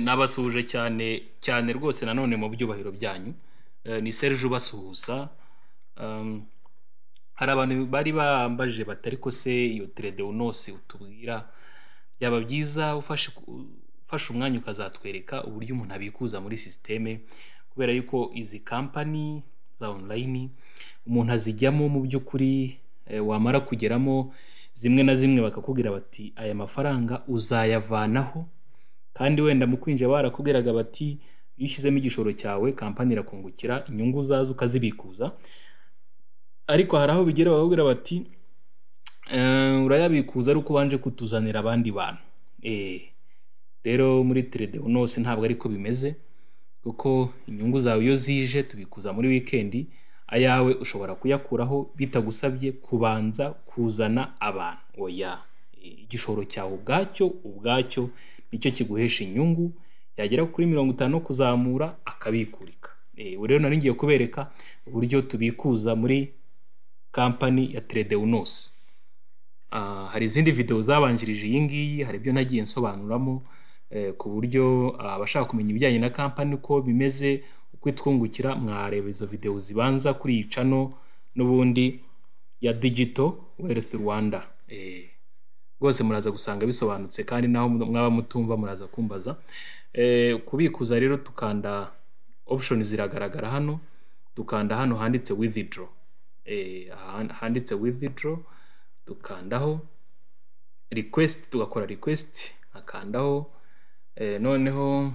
nabasuhuje cyane cyane rwose nanone mu byubahiro byanyu ni serge ubasuhuza hari abantu bari bambajije bati ariko se iyo teredewunosi utubwira byaba byiza ufashe umwanya ukazatwereka uburyo umuntu abikuza muri sisiteme kubera yuko izi kampani za onurayini umuntu azijyamo mu by'ukuri wamara kugeramo zimwe na zimwe bakakubwira bati aya mafaranga uzayavanaho kandi wenda mu kwinjira barakubwiraga bati iyo ushyizemo igishoro cyawe kampani irakungukira inyungu uzaza ukazibikuza ariko hari aho bigera bakakubwira bati urayabikuza ari uko ubanje kutuzanira abandi bantu rero muri teredewunosi ntabwo ariko bimeze kuko inyungu zawe iyo zije tubikuza muri wikendi ayawe ushobora kuyakuraho bitagusabye kubanza kuzana abantu oya igishoro cyawe ubwacyo ubwacyo nicyo kiguhesha inyungu yagera kuri mirongo itanu kuzamura akabikurika rero nari ngiye kubereka uburyo tubikuza muri kampani ya teredewunosi hari izindi videwo zabanjirije iyi ngiyi hari ibyo nagiye nsobanuramo ku buryo abashaka kumenya ibijyanye na kampani uko bimeze uko itwungukira mwareba izo videwo zibanza kuri iyi cano n'ubundi ya digito werifu rwanda rwose muraza gusanga bisobanutse kandi naho mwaba mutumva muraza kumbaza kubikuza rero tukanda opushoni ziragaragara hano dukanda hano handitse withidro handitse withidro dukandaho request tugakora request nkakandaho noneho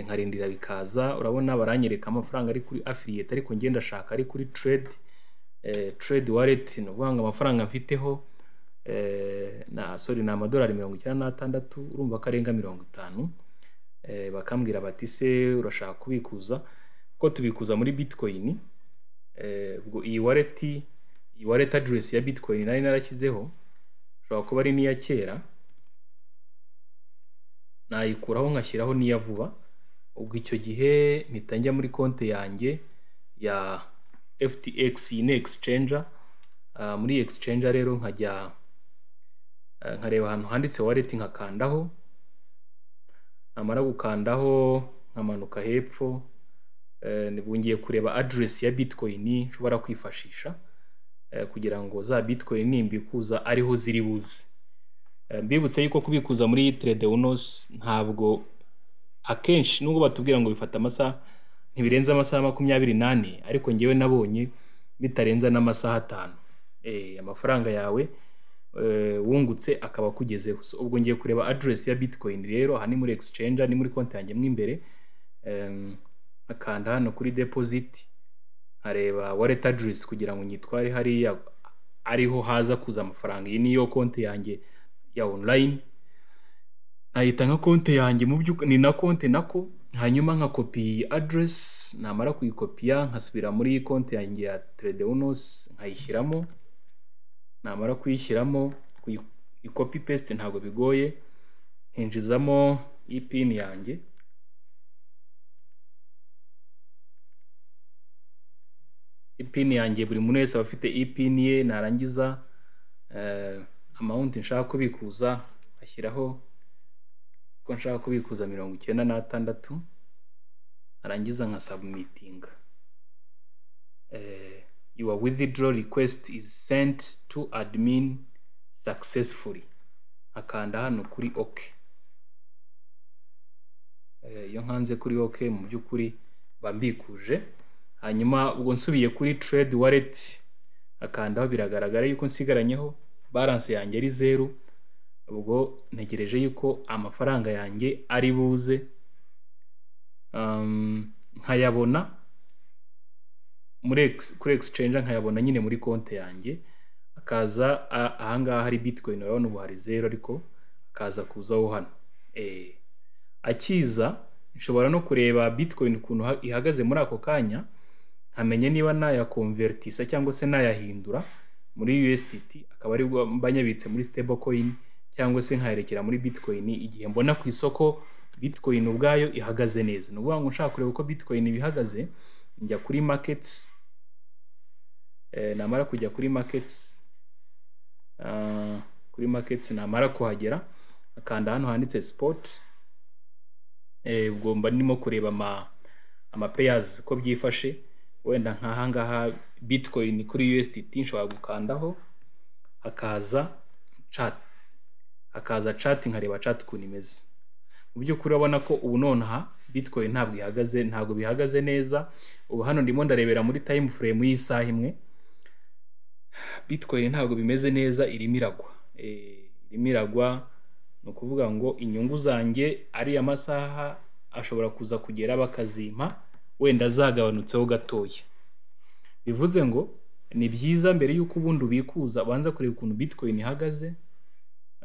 nkarindira bikaza urabona baranyereka amafaranga ari kuri afiliyete ariko ngenda ndashaka ari kuri trade trade wallet ni ukuvuga ngo amafaranga mfiteho na sori ni amadolari mirongo icyenda n'atandatu urumva ko arenga mirongo itanu bakambwira bati se urashaka kubikuza ko tubikuza muri bitcoin ubwo iyi wareti iyi wallet address ya bitcoin nari narashyizeho ushobora kuba ari n'iya kera nayikuraho nkashyiraho n'iya vuba ubwo icyo gihe mpita njya muri konti yanjye ya ftx iyi ni exchanger muri iyi exchanger rero nkajya nkareba ahantu handitse wallet nkakandaho namara gukandaho nkamanuka hepfo ngiye kureba address ya bitcoin nshobora kwifashisha kugira ngo za bitcoin nimbikuza ariho ziri buze mbibutse yuko kubikuza muri teredewunosi ntabwo akenshi nubwo batubwira ngo bifata amasaha ntibirenze amasaha makumyabiri n'ane ariko ngewe nabonye bitarenza n'amasaha atanu amafaranga yawe wungutse akaba akugezeho ubwo ngiye kureba aderesi ya bitcoin rero aha ni muri exchange ni muri konti yanjye mo imbere akanda hano kuri depoziti nkareba wallet address kugira ngo nyitware hariya ariho haza kuza amafaranga iyi niyo konti yanjye ya online nahita nka konti yanjye mu by'ukuri ni na konti nako hanyuma nka kopi address namara kuyikopiya nkasubira muri konti yanjye ya tredeunos nkayishyiramo namara kuyishyiramo ikopi paste ntabwo bigoye hinjizamo ipini yanjye ipini yanjye buri muntu wese aba afite ipini ye narangiza amawunti nshaka kubikuza ashyiraho ko nshaka kubikuza mirongo icyenda n'atandatu narangiza nka sabumitinga yuwa withdraw request is sent to admin successfully akanda hano kuri ok iyo nkanze kuri ok mu by'ukuri mbikuje hanyuma ubwo nsubiye kuri trade wallet akandaho biragaragara yuko nsigaranyeho balance yanjye ari zeru ubwo ntegereje yuko amafaranga yanjye ari buze nkayabona muri kuri exchange nkayabona nyine muri konti yanjye akaza ahangaha hari bitcoin urabona ubu hari zeru ariko akaza kuzaho hano akiza nshobora no kureba bitcoin ukuntu ihagaze muri ako kanya nkamenya niba nayakonvertisa cyangwa se nayahindura muri USDT akaba ari mba nyabitse muri stablecoin cyangwa se nkayerekera muri bitcoin igihe mbona ku isoko bitcoin ubwayo ihagaze neza ni ukuvuga ngo nshaka kureba uko bitcoin bihagaze njya kuri markets namara kujya kuri markets kuri markets namara kuhagera akanda hano handitse spot eh, ubwo mba ndimo kureba ama amapeyazi ko byifashe wenda nk'aha ngaha bitcoin kuri USDT nshobora gukandaho hakaza chat hakaza chat nkareba chat ukuntu imeze mu by'ukuri urabona ko ubu nonaha bitcoin ntabwo ihagaze ntabwo bihagaze neza ubu hano ndimo ndarebera muri time frame y'isaha imwe bitcoin ntabwo bimeze neza irimo iragwa Eh, irimo iragwa ni ukuvuga ngo inyungu zanjye ariya masaha ashobora kuza kugera bakazimpa wenda zagabanutseho gatoya bivuze ngo ni byiza mbere y'uko ubundi ubikuza ubanza kureba ukuntu bitcoin ihagaze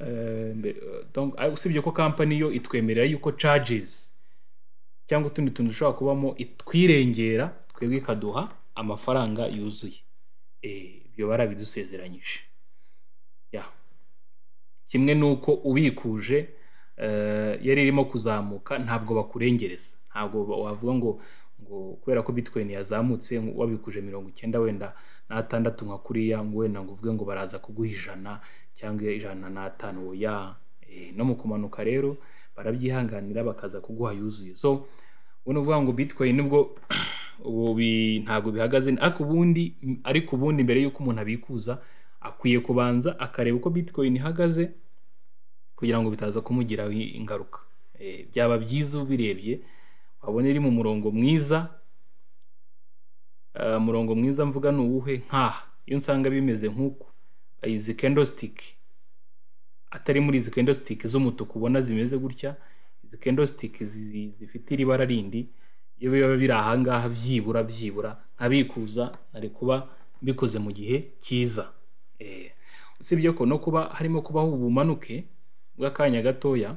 Eh, mbe- eh, donc, ah, usibye ko kampani yo itwemerera yuko charges cyangwa utundi tuntu dushobora kubamo itwirengera twebwe ikaduha amafaranga yuzuye Eh, ibyo barabidusezeranyije ya kimwe n'uko ubikuje eh, yari irimo kuzamuka ntabwo bakurengereza ntabwo ba- wavuga ngo ngo kubera ko bitcoin yazamutse ngo wabikuje mirongo icyenda wenda n'atandatu nka kuriya ngo wenda ngo uvuge ngo baraza kuguha ijana cyangwa ijana n'atanu oya Eh, no mu kumanuka rero barabyihanganira bakaza kuguha yuzuye so ubu ni ukuvuga ngo bitcoin nubwo ubu bi- ntabwo bihagaze ariko ubundi ariko ubundi mbere y'uko umuntu abikuza akwiye kubanza akareba uko bitcoin ihagaze kugira ngo bitaza kumugiraho ingaruka Eh, byaba byiza ubirebye wabona iri mu murongo mwiza Eh, umurongo mwiza mvuga ni uwuhe nk'aha iyo nsanga bimeze nk'uku eh, izi candlestick atari muri izi candlestick z'umutuku ubona zimeze gutya izi candlestick zi- zifite iri bara rindi iyo biba biri ahangaha byibura byibura nkabikuza nari kuba mbikoze mu gihe cyiza Eh, usibye ko no kuba harimo kubaho ubumanuke bw'akanya gatoya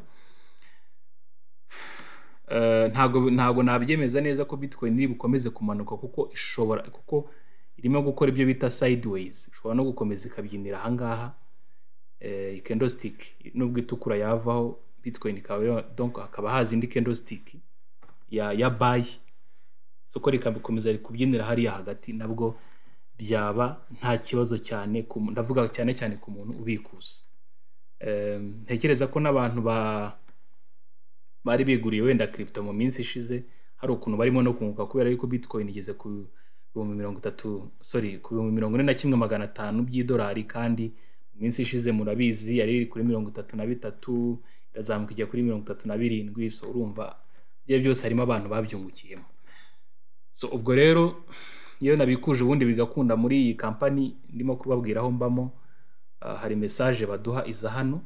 Eh, ntabwo ntabwo nabyemeza neza ko bitcoin iri bukomeze kumanuka kuko ishobora kuko irimo gukora ibyo bita sideways ishobora no gukomeza ikabyinira ahangaha eh, candlestick nubwo itukura yavaho bitcoin ikaba yo- donc hakaba haza indi candlestick ya ya buy soko rikabikomeza kubyinira hariya hagati nabwo byaba nta kibazo cyane ku mu- ndavuga cyane cyane ku muntu ubikuza Eh, ntekereza ko n'abantu ba bari biguriye wenda crypto mu minsi ishize hari ukuntu barimo no kunguka kubera yuko bitcoin igeze ku bihumbi mirongo itatu sorry ku bihumbi mirongo ine na kimwe magana atanu by'idolari kandi mu minsi ishize murabizi yari iri kuri mirongo itatu na bitatu irazamuka ijya kuri mirongo itatu na birindwi so urumva ibyo byose harimo abantu babyungukiyemo so ubwo rero iyo nabikuje ubundi bigakunda muri iyi kampani ndimo kubabwira aho mbamo ah, hari mesaje baduha iza hano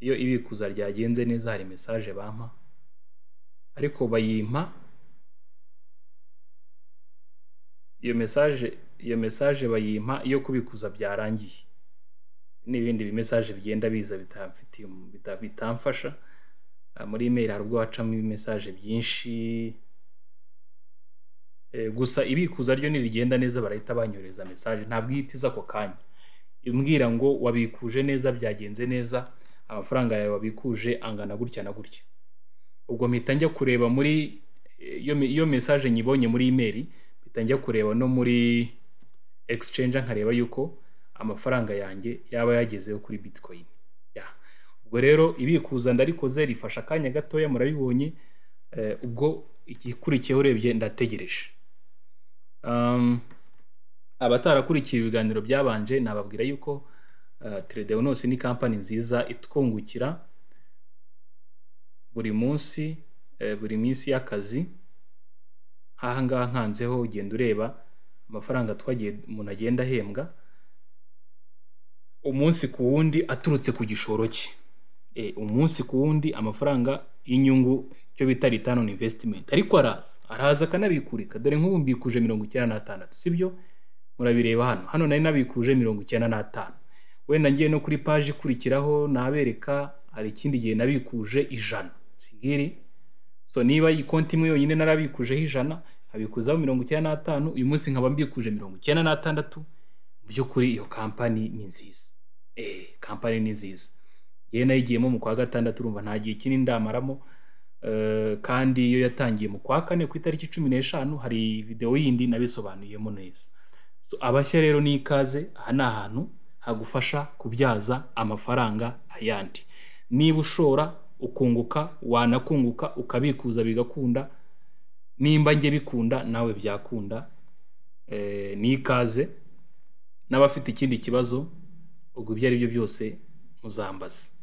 iyo ibikuza ryagenze neza hari mesaje bampa ariko bayimpa iyo mesaje iyo mesaje bayimpa iyo kubikuza byarangiye n'ibindi bimesaje bigenda biza bitamfitiye umu- bita- bitamfasha Ah, muri email hari ubwo wacamo ibimesaje byinshi Eh, gusa ibikuza ryo nirigenda neza barahita banyohereza mesaje ntabwo ihita iza ako kanya imbwira ngo wabikuje neza byagenze neza amafaranga yawe wabikuje angana gutya na gutya ubwo mpita njya kureba muri eh, iyo me- iyo mesaje nyibonye muri imeri mpita njya kureba no muri exchange nkareba yuko amafaranga yanjye yaba yagezeho kuri bitcoin ya ubwo rero ibikuza ndarikoze rifasha akanya gatoya murabibonye eh, ubwo igikurikiyeho urebye ndategereje Um, abatarakurikiye ibiganiro byabanje nababwira yuko uh, Tredeunos ni kampani nziza itwungukira buri munsi eh, buri minsi y'akazi nk'aha ngaha nkanzeho ugenda ureba amafaranga twagiye umuntu agenda ahembwa umunsi ku wundi aturutse ku gishoro cye Eh, umunsi ku wundi amafaranga y'inyungu cyo bita return on investment ariko araza araza akanabikurika dore nk'ubu mbikuje mirongo icyenda n'atandatu sibyo murabireba hano hano nari nabikuje mirongo icyenda n'atanu wenda ngiye no kuri paji ikurikiraho nabereka hari ikindi gihe nabikuje ijana singiri so niba iyi konti imwe yonyine narabikujeho ijana nkabikuzaho mirongo icyenda n'atanu uyu munsi nkaba mbikuje mirongo icyenda n'atandatu mu by'ukuri iyo kampani ni nziza eh kampani ni nziza yewe nayigiyemo mu kwa gatandatu urumva nta gihe kinini ndamaramo Eh, kandi iyo yatangiye mu kwa kane ku itariki cumi n'eshanu hari videwo yindi nabisobanuyemo neza So, abashya rero ni ikaze aha ni ahantu hagufasha kubyaza amafaranga ayandi niba ushora ukunguka wanakunguka ukabikuza bigakunda nimba njye bikunda nawe byakunda Eh, ni ikaze n'abafite ikindi kibazo ubwo ibyo ari byo byose muzambaze